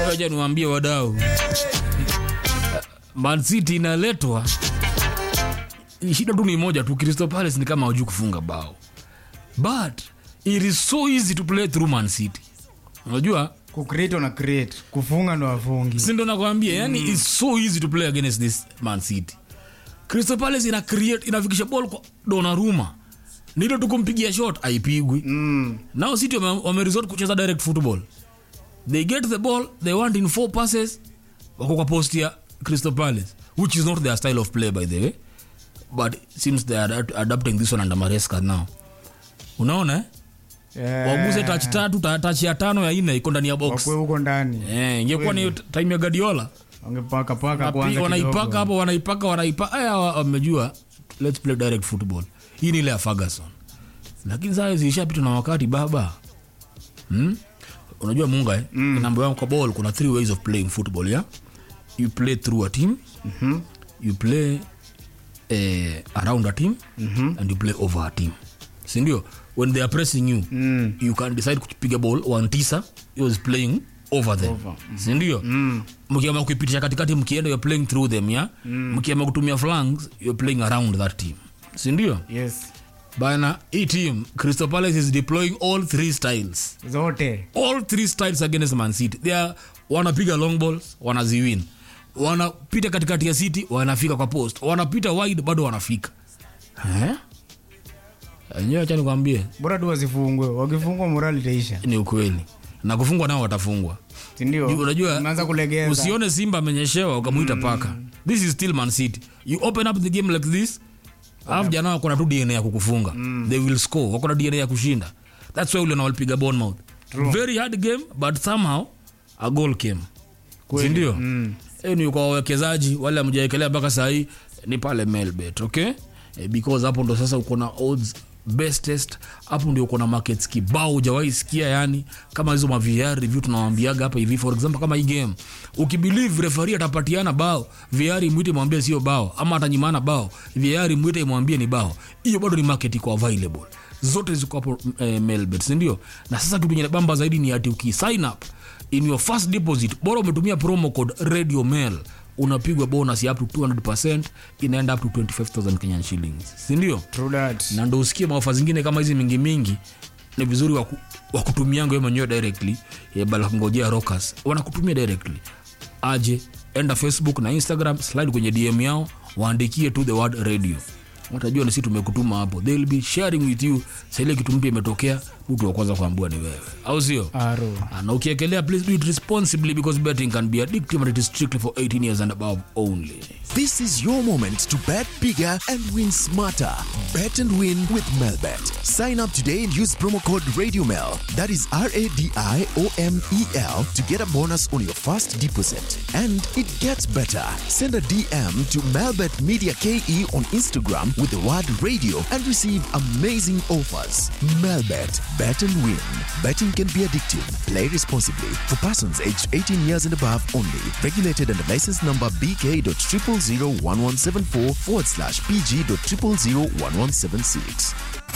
acha niwaambie wadau Man City inaletwa shida tu ni moja tu Crystal Palace ni kama hawajui kufunga bao but it is so easy to play through Man City unajua kucreate una create kufunga ndo wafungi si ndo nakwambia yani it's so easy to play against this Man City Crystal Palace ina create inafikisha ball kwa Donnarumma nilo tukumpigia shot haipigwi mm. now City wame, wame resort kucheza direct football they get the ball they want in four passes wako kwa post ya Crystal Palace which is not their style of play by the way but seems they are adapt- adapting this one under Maresca now unaona eh? yeah. waguse touch tatu ta- touch ya tano ya ine iko ndani ya box wakwe huko ndani eh ingekuwa ni time ya Guardiola wangepaka paka Wapi- kwanza wanaipaka kidogo. hapo wanaipaka wanaipaka aya wa- wamejua let's play direct football hii ni ile ya Ferguson lakini sasa zilishapita na wakati baba hmm? unajua munga eh? mm. namba yangu kwa ball kuna three ways of playing football yeah? you play through a team Mhm. you play eh, around a team and you play over a team sindio when they are pressing you Mm. you can decide kupiga ball one tisa is playing over them Over. sindio mkiama kuipitisha katikati mkienda you're playing through them ya mkiama kutumia flanks you're playing around that team sindio yes bana hii team crystal palace is deploying all three styles zote all three styles against man city they are wanapiga long balls wanaziwin wanapita katikati ya city wanafika kwa post wanapita wide bado wanafika Eh? enyewe acha nikwambie bora tu wasifungwe wakifungwa morali itaisha ni ukweli na kufungwa nao watafungwa sindio unajua unaanza kulegeza usione simba amenyeshewa ukamwita paka this is still man city you open up the game like this alafu jana wako na tu dna ya kukufunga they will score wako na dna ya kushinda thats why uliona walipiga bournemouth very hard game but somehow a goal came Kweli. sindio Mm. hiyo ni kwa wawekezaji wale amjaekelea mpaka sahii ni pale melbet okay eh, because hapo ndo sasa uko na odds bestest hapo ndio uko na markets kibao hujawahi sikia yani kama hizo maVR review tunawambiaga hapa hivi for example kama hii game ukibelieve referee atapatiana bao VR imwite mwambie sio bao ama atanyimana bao VR imwite imwambie ni bao hiyo bado ni market iko available zote ziko hapo eh, melbet sindio na sasa kitu yenye bamba zaidi ni ati ukisign up in your first deposit bora umetumia promo code radio mail unapigwa bonus ya up to 200 inaenda up to 25000 kenyan shillings sindio True that. na ndo usikie maofa zingine kama hizi mingi mingi ni vizuri waku, wakutumiango we mwenyewe directly eh, bala kungojea rockers wanakutumia directly aje enda facebook na instagram slide kwenye dm yao waandikie to the word radio watajua ni si tumekutuma hapo they'll be sharing with you saile kitu mpya imetokea mtu wa kwanza kuambua ni wewe au sio Aro. Ah, na ukiekelea please do it responsibly because betting can be addictive and it is strictly for 18 years and above only This is your moment to bet bigger and win smarter. Bet and win with Melbet. Sign up today and use promo code RadioMel. That is R A D I O M E L to get a bonus on your first deposit. And it gets better. Send a DM to Melbet Media KE on Instagram with the word radio and receive amazing offers. Melbet. Bet and win. Betting can be addictive. Play responsibly. For persons aged 18 years and above only. Regulated under license number BK.0001174 forward slash PG.0001176.